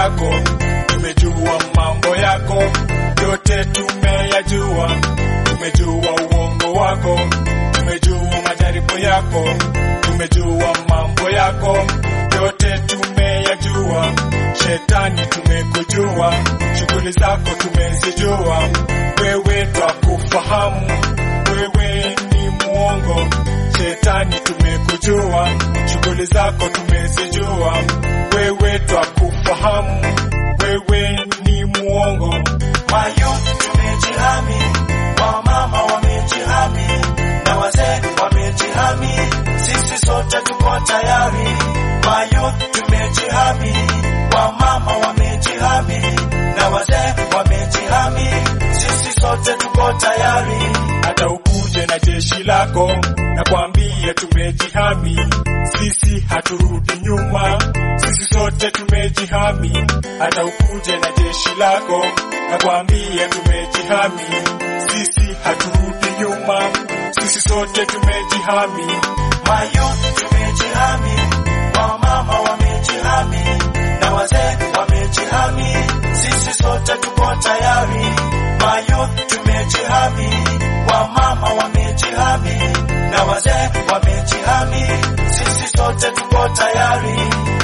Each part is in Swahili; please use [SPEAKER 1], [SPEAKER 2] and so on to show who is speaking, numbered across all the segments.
[SPEAKER 1] yako, tumejua mambo yako yote, tumeyajua. Tumejua uongo wako, tumejua majaribu yako, tumejua mambo yako yote, tumeyajua. Shetani tumekujua, shughuli zako tumezijua. Wewe twakufahamu, wewe ni muongo. Shetani tumekujua, shughuli zako tumezijua. Wewe twakufahamu, wewe ni muongo.
[SPEAKER 2] Mayouth tumejihami, wamama wamejihami, na wazee wamejihami, sisi sote tuko tayari. Mayouth tumejihami, wamama wamejihami, na wazee wamejihami, sisi sote tuko tayari.
[SPEAKER 1] hata ukuje na jeshi lako, na kwambie tumejihami, sisi haturudi nyuma, sisi sote tumejihami. Hata ukuje na jeshi lako, na kwambie tumejihami, sisi haturudi nyuma, sisi sote tumejihami.
[SPEAKER 2] Mayouth tumejihami, wamama wamejihami, na wazee wamejihami, sisi sote tuko tayari. Mayouth tumejihami, wamama wamejihami, na wazee wamejihami, sisi sote tuko tayari.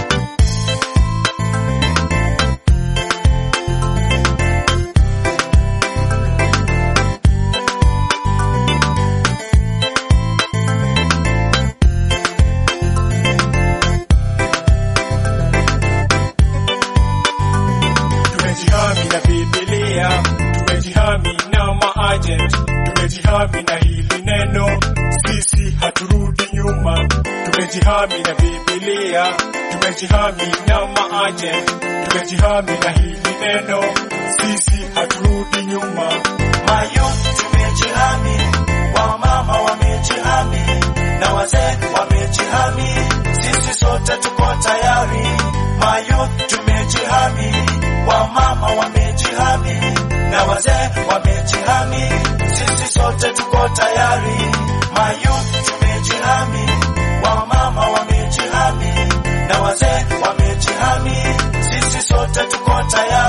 [SPEAKER 1] Tumejihami na Biblia, tumejihami na maagent, tumejihami na hili neno, sisi haturudi nyuma. Tumejihami na Biblia, tumejihami na maagent, tumejihami na hili neno, sisi haturudi nyuma.
[SPEAKER 2] Mayouth tumejihami, wamama wamejihami, na wazee wamejihami, sisi sote tuko tayari. Mayouth tumejihami, wamama wamejihami, na wazee wamejihami, sisi sote tuko tayari. Mayouth tumejihami, wamama wamejihami, na wazee wamejihami, sisi sote tuko tayari.